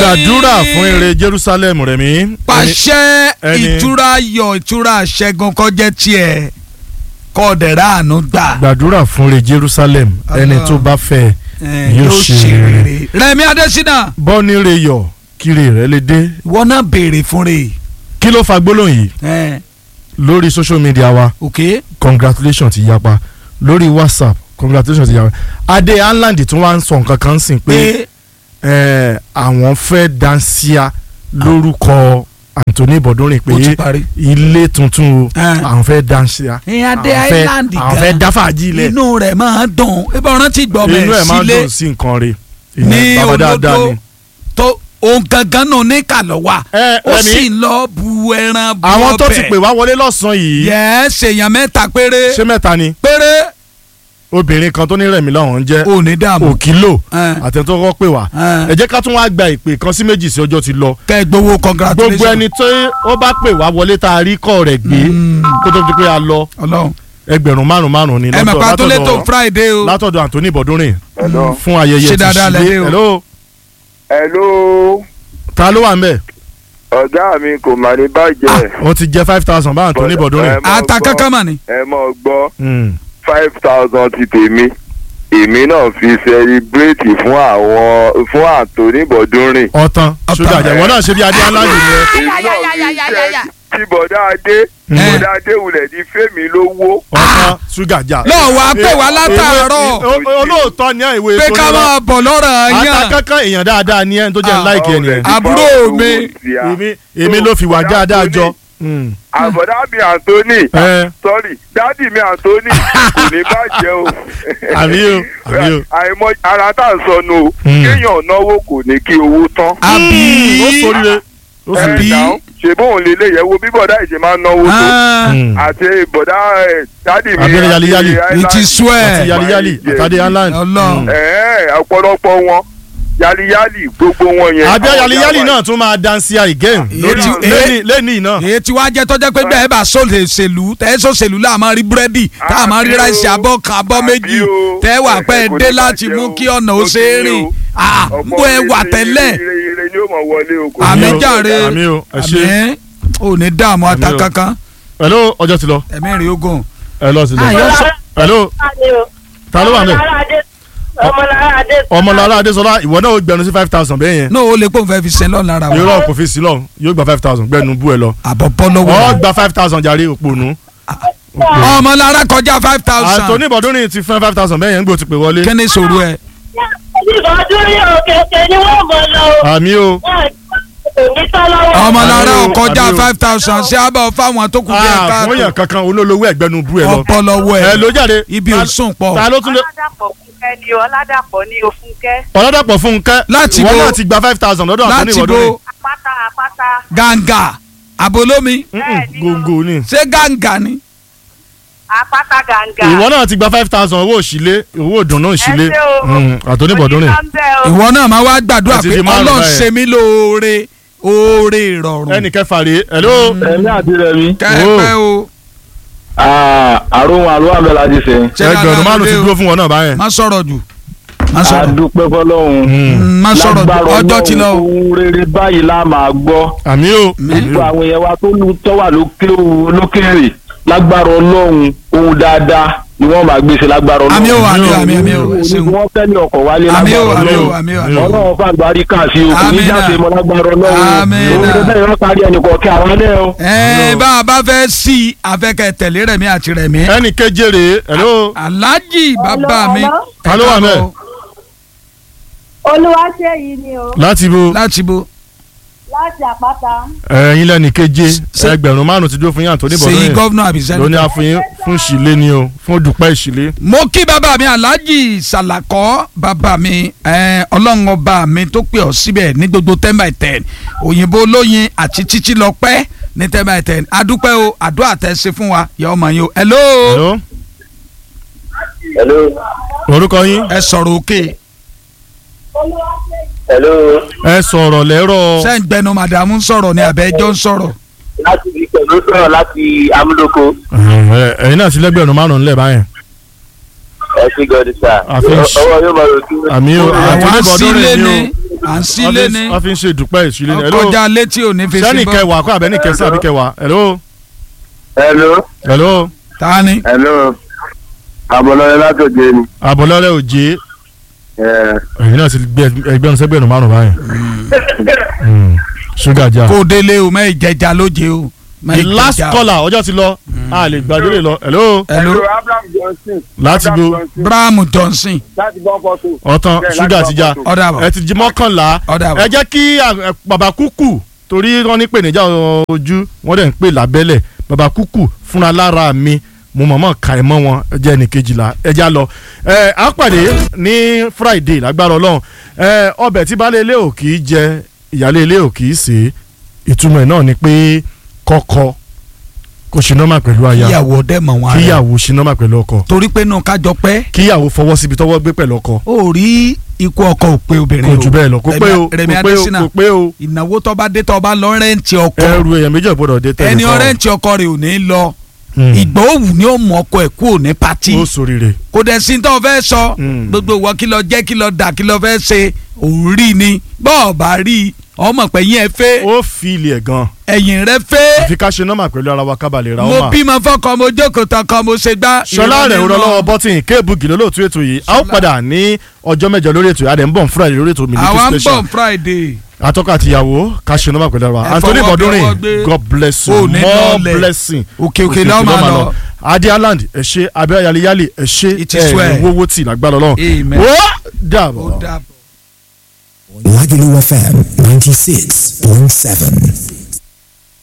gbàdúrà fún ire Jerusalem Rẹ̀mí. pàṣẹ ẹni- ìtura yọ ìtura ṣẹ́gun kọjá tiẹ̀ kọ́ dẹ̀rẹ́ àánú gbà. gbàdúrà fún ire Jerusalem ẹni Allah. tó bá fẹ́ Eh, yóò ṣe rere. Rẹ̀mí Adésínà bọ́ ní ire yọ kiri rẹ̀ lè dé. ìwọ náà béèrè fún rè kí ló fa gbólóhùn yìí é lórí social media wa ok congratulations ti yapa lórí WhatsApp congratulations ti yapa adé Anland tún wá ń sọ nǹkan kan sìn pé pé eh, àwọn fẹ́ dansia lórúkọ Anthony Bọ̀dúnrin ó ti pé parí. ilé tuntun o Eh. àwọn fẹ́ dansia ìyẹn Adé àwọn fẹ́- Island àwọn fẹ́ gan dáfàájì ilẹ̀ inú rẹ̀ máa dùn ebi ọ̀ràn ti gbọ́ inú ẹ̀ mẹ́ máa ń sílé dùn sí nǹkan rẹ̀ ní bàbá dáadáa olódó ni. tó òun gangan náà ní kàlọ́ wa ẹ ó Rẹ̀mí, sì ń lọ bu ẹran bu àwọn tó ti ọbẹ̀. pè wá wọlé lọ́sàn-án yìí yẹ ṣèyàn mẹ́ta péré ṣé mẹ́ta ni péré obìnrin kan tó ní Rẹ̀mí lọ́hùn jẹ́ ò ní dààmú òkìlò Eh. àtẹ̀tọ́ kọ́ pè wá Eh. ẹ jẹ́ ká tún wá gba ìpè kan sí méjì sí ọjọ́ ti lọ kẹ́ ẹ gbowó congratulations gbogbo ẹni tó ó bá pè wá wọlé tá a rí kọ́ rẹ̀ gbé Mm. kó tó di pé a lọ Ọlọ́run ẹgbẹ̀rún márùn márùn ni ẹ mọ̀ pa tó lé tó látọ̀dọ̀ Friday o látọ̀dọ̀ Anthony Bọ̀dúnrin Hello. fún ayẹyẹ Ṣé ti dáadáa lẹ dé ṣílé o? hello Hello. ta ló wà ń bẹ̀ ọ̀gá mi kò mà ní bàjẹ́. ó ti jẹ́ five thousand bá Anthony Bọ̀dúnrin ẹ mọ̀ ata gbọ́- kankan mà ní. ẹ mọ̀ gbọ́ Mm. five thousand ti tèmi èmi náà fi sẹlibrétì fún àwọn fún Anthony Bọ̀dúnrin. ọ̀tàn Ọ̀tàn. ṣúgà jẹ́ ìwọ náà ṣe bí adé aláàjì yẹn èmi náà fi sẹ́ tí bọ̀dá adé Mm. bọ̀dá adé wulẹ̀ ní fẹ́mi lówó. ọ̀tàn ṣúgà jà. lọ́ọ̀ wá pè wá látàárọ̀ Ìwé- ìwé- olóòótọ́ ni ẹ̀ ìwé pé tó ká ní lọ. máa bọ̀ lọ́rọ̀ ata yàn kankan èèyàn dáadáa ni ẹ̀ tó jẹ́ Ah. láìkí ẹ̀ nìyẹn. Àbúrò mi. èmi èmi ló fi wà dáadáa jọ. Mm. àbọ̀dá mi Anthony ẹ sorry dádì mi Anthony kò ní bàjẹ́ o. àbí o àbí o. àìmọ̀ ara tá à ń sọnù o Mm. kéèyàn náwó kò ní kí owó tán. àbí ó sóríire ó ẹ sóríire. Àbí? náà ṣe bóun lè lè yẹ̀wò bí bọ̀dá ìṣe máa ń náwó tó Ah, Mm. àti bọ̀dá ẹ̀, dádì mi Abẹ́rẹ́ yaliyali. àti it is swear àti yaliyali àtàdé Anland. Ọlọ́run. Mm. ẹ̀ẹ́ ọ̀pọ̀lọpọ̀ wọn yaliyali gbogbo wọn yẹn. àbí àwọn yaliyali ìyá wa- náà tún máa dansi again lórí Èyí tí- lẹ́ni lẹ́ni náà. èyí tí wàá jẹ́ tọ́jọ́ pé bẹ́ẹ̀ bá sòṣèlú tẹ́ sòṣèlú là máa rí búrẹ́dì tá a máa rí Àbí o. ráìsì abọ́ kan abọ́ Àbí méjì o. tẹ́ wà pẹ́ Kò ní dé láti bàjẹ́ mú o. kí ọ̀nà ó Ó ṣe é ti ní rìn o. Ah, ọ̀pọ̀ bó ẹ wà ire- tẹ́lẹ̀ ire ire ni ó mọ̀ wọlé o. kò ní àmì o. jàre Àmì o, ẹ ṣé. àmì ò ní dààmú ata Àmì o. kankan hello ọjọ́ ti lọ ẹ̀mí rìn ogun. ẹ lọ sí lọ. Ayọ̀ sọ- hello ta ló wà ń bẹ̀ ọmọlára adé ọmọlára adésọlá ìwọ náà ó gbẹnu sí five thousand bẹ́ẹ̀ yẹn náà ó lè pòun fẹ́ fi ṣe lọ́nà ara wa irọ́ kò fi sí lọ yóò gba five thousand gbẹnu bú ẹ lọ àbọ̀ bọ́ lọ́wọ́ ọ rẹ̀. gba five thousand jàre òpònú. ọmọ lára kọjá five thousand Anthony Bọ̀dúnrin ti fún five thousand bẹ́ẹ̀ yẹn ń gbò ti pè wọlé. kí ni ìṣòro ẹ. ìbọdún ní òkèké ni wọ́n mọ̀ lọ o àmì o wọ́n ò ní tán lọ́wọ́. ọmọ lára Àbí o, kọjá àbí o. five thousand ṣé àbọ̀ fáwọn tó kù bí ẹ Ah, fún yàn káàtó kankan olólówó ẹgbẹnu bú ẹ lọ. ọ̀pọ̀ lọ́wọ́ ẹ ẹ ló jáde. ibi Ta- ò sùn pọ̀. ta ló tún lé. ọládàpọ̀ fúnkẹ́ ni o ọládàpọ̀ ní o fúnkẹ́ ọ̀làdàpọ̀ fúnkẹ́ Láti ìwọ bo- náà ti gba five thousand lọ́dọ̀ Anthony láti Bọ̀dúnrin. bo apáta apáta gàǹgà àbólómi Mm-mm, gòǹgò ni. ṣé gàǹgà ni. apáta gàǹgà. ìwọ náà ti gba five thousand owó òṣìlé owó ìdùnnú òṣìlé Ẹ ṣé o. Mm, Anthony Bọ̀dúnrin. onígbàmbẹ́ o. ìwọ náà máa wá gbàdúrà Ẹ ti pé di márùn-ún ọlọ́run báyẹn. ṣe mí lóore oore ìrọ̀rùn ẹnì kẹfà rèé hello. ẹ̀mí àti rẹ̀mí kẹ́ẹ̀pẹ́ o àrùn àlọ́ àbẹ̀ láti sẹ́ ṣé ẹgbẹ̀rún dáadáa márùn ti ló dé o? dúró fún wọn náà báyẹn. má sọ̀rọ̀ jù má sọ̀rọ̀ adúpẹ́ fọlọ́hún Mm, má sọ̀rọ̀ jù lágbára ọjọ́ ti lọ o. ohun rere báyìí la máa gbọ́ àmì o. gbogbo àwọn èèyàn wa tó lu tọ́wà lókè lókèrè lágbára ọlọ́run ohun dáadáa ni wọ́n máa gbèsè lágbára ọlọ́run àmì o àmì o àmì o àmì o ẹ Ní ṣeun wọ́n tẹ́lẹ̀ ọkọ̀ wálé àmì o lágbára àmì o ọlọ́run àmì o Àmì o. ọlọ́run fún àgbáríkà sí o kò ní Àmín jáde náà. mọ́ lágbára ọlọ́run Àmín ohun náà. rere bẹ́ẹ̀ wọ́n parí ẹnì kọ̀ọ̀kẹ́ àwọn ẹlẹ́ o. ẹ bá a bá fẹ́ sí i afẹ́kẹ́ tẹ̀lé rẹ̀mí àti rẹ̀mí. ẹnì keje rèé hello. aláàjì bàbá mi. Hello, Ta ló wà ńbẹ̀? olúwaṣeyìí ni o láti bo láti bo láti àpáta ẹ̀yin lẹ́nì keje Ṣé- ẹgbẹ̀rún márùn ti dúró fún yín Anthony sèyí Bọ̀dúnrin gọ́vnà àbí lóní sẹ́ni. àfihàn fún ìṣìlẹ̀ ni o fún dùpẹ́ ìṣìlẹ̀. mo kí bàbá mi aláàjì sàlàkọ́ bàbá mi eh, ọlọ́run ọba mi tó pè ọ́ síbẹ̀ ní gbogbo ten by ten òyìnbó olóyin àti títí lọ pẹ́ ní ten by ten adúpẹ́ o àdúrà tẹ́ ṣe fún wa yọ ọmọ yín o hello hello hello orúkọ yín ẹ sọ̀rọ̀ òkè hello ẹ sọ̀rọ̀ lẹ́rọ̀ ṣé ń gbẹnu màdàmú ń sọ̀rọ̀ ní abẹ́jọ́ ń sọ̀rọ̀ láti ibi pẹ̀lú sọ̀rọ̀ láti amúlòkó. ẹ̀yin náà ti lẹ́gbẹ̀rún márùn ńlẹ̀ báyẹn. ẹ ṣí gọdí sá Àfi- ọwọ́ yóò máa rò sí. àmì o àwọn à ń àtúndínlọ́dún sílé rẹ̀ ni ni à ń o sílé ni wọ́n fi ń ṣe ìdúpẹ́ ìṣílẹ̀ ni hello ọkọjà létí ò ní fi sẹ́ni sí bọ́ kẹwàá kó àbẹ́ni kẹsàn àbí kẹwàá hello hello hello ta ni hello àbọ̀lọ́rẹ́ látòjé ni. àbọ̀lọ́rẹ́ òjé ẹ̀yin náà ti gbé ẹgbẹ́ ọ̀sẹ̀ gbẹ̀rún márùn báyìí Mm. ṣúgà jà. kó délé o mẹ́ ìjẹjà lóje o mẹ́ the last ìjẹjà. caller ọjọ́ ti lọ a lè gbàgbé lè lọ hello hello abraham johnson. láti bo Brahamu Johnson láti gbọ́ fọ́tò. ọ̀tàn ṣúgà ti já ọ̀dà bọ̀ ẹ ti jí mọ́kànlá ọ̀dà ẹ bọ̀ jẹ́ kí à- ẹ, bàbá kúkú torí wọ́n ní pèníjà ojú wọ́n dẹ̀ ń pè lábẹ́lẹ̀ bàbá kúkú fúnra lára mi mo mọ̀mọ́ ka ẹ̀ mọ́ wọn ẹ jẹ́ ẹnì kejìlá ẹ já lọ ẹ á pàdé ní friday lágbára ọlọ́run ẹ ọbẹ̀ tí baálé ilé ò kì í jẹ ìyálé ilé ò kì í sè é ìtumọ̀ ẹ̀ náà ni pé kọ́kọ́ kó ṣe nọ́mà pẹ̀lú aya kíyàwó dẹ́ mọ̀ wọn rẹ̀ kíyàwó ṣe nọ́mà pẹ̀lú ọkọ torí pé nù kájọ pẹ́ kíyàwó fọwọ́ síbi tọ́wọ́ gbé pẹ̀lú ọkọ ó rí ikú ọkọ ò pé obìnrin kò o jù bẹ́ẹ̀ lọ kò pé o Rẹ̀mí kò pé o Adésínà kò pé o ìnáwó tó bá dé tó bá lọ rẹ́ǹtì ọkọ ẹrù èèyàn méjì ò gbọ́dọ̀ dé tẹ̀lé ẹni fáwọn. ọrẹ́ǹtì ọkọ rẹ̀ ò ní lọ Hmm. ìgbà òwú ni ó mú ọkọ ẹ̀ kúrò ní pati ó sòrìrè kò dẹ̀ sí tó fẹ́ sọ Mm. gbogbo ìwọ kí lọ jẹ́ kí lọ dà kí lọ fẹ́ ṣe òun rí ni bọ́ọ̀ bá rí ọmọ pé yín ẹ fẹ́ ó fi ilé ẹ̀ gan ẹ̀yìn rẹ fẹ́ àfi ká ṣe nọ́mà pẹ̀lú ara wa kábàlẹ̀ ra mo ọmọ. bímọ fọkọ mo jókòó tán kan mo ṣe gbá. ṣọlá rẹ̀ ìrọ̀lẹ́ ń rọ náà. lọ́wọ́ bọ́tìn kéèbù gìlọ́ lóòtú ètò yìí a ó Ṣọlá. padà ní ọjọ́ mẹ́jọ lórí ètò yìí a dẹ̀ ń bọ̀ friday lórí ètò Miliki àwa ń Special bọ̀ friday. atọ́kọ̀ àti ìyàwó ká ṣe nọ́mà pẹ̀lú ara wa Ẹ Anthony fọwọ́ bí Bọ̀dúnrìn ọwọ́ gbé. God bless you Ó ní more lọlẹ̀. blessing òkè òkè lọ́ọ́ máa lọ. Adi Island ẹ ṣé abẹ́ yaliyali ẹ ṣé It is well. wọ́wọ́ tì lágbára Ọlọ́run Amen. ó ó dàbọ̀. dàbọ̀. Lagelu FM 96.7.